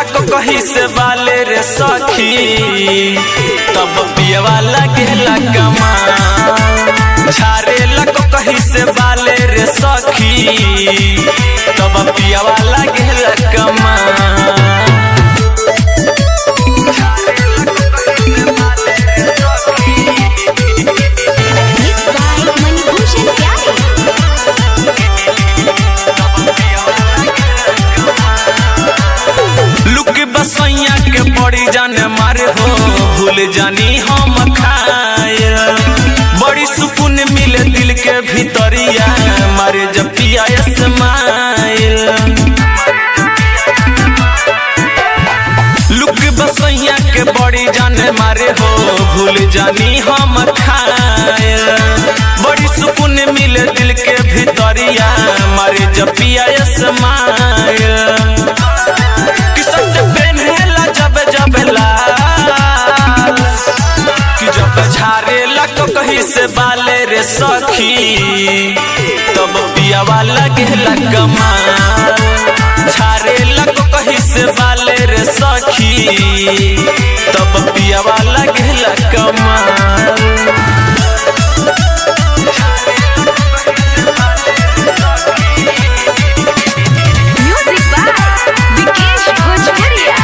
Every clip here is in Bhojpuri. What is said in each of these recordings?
लक कही से बाले रे सखी तब पियवा लगेला कमा झारे लक कही से बाले रे सखी तब पियवा लगेला कमा Mixed by Manibhushan Pyare. लुक बसैया के पड़ी जाने मारे हो भूल जानी हम खाए बड़ी सुकून मिले दिल के भीतरिया मारे जब पिया स्माइल लुक बसैया के बड़ी जाने मारे हो भूल जानी हम खाए बड़ी सुकून मिले दिल के भीतरिया मारे जब पिया स्माइल किसन पेन्हेला जब जब लाल कि जब झारे लक कहीं से बाले रे सखी तब पियावा लगेला कमाल झारे लक कहीं से बाले रे सखी तब पियावा लगेला कमाल Music by Vikesh Bhojpuria.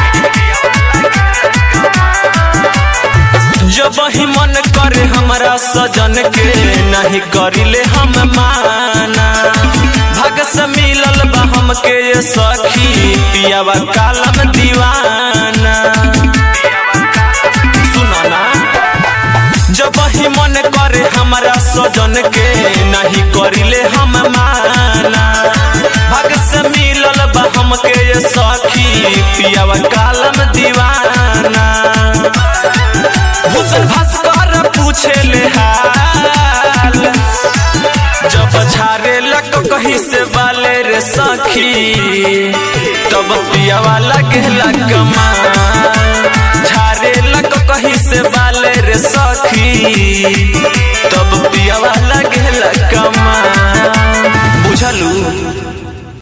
जब ही मन करे हमरा सजन के नहीं करिले हम माना भग से मिलल बा हमके ये सखी पियावा कालम दीवाना सुनो ना जब ही मन करे हमरा सजन के नहीं करिले हम माना भग से मिलल बा हमके ये सखी पियावा कालम दीवाना भूषण भास्कर पूछे ले हाल जब झारे लक कहीं से बाले रे सखी तब पियावा लगेला कमाल झारे लक कहीं से बाले रे सखी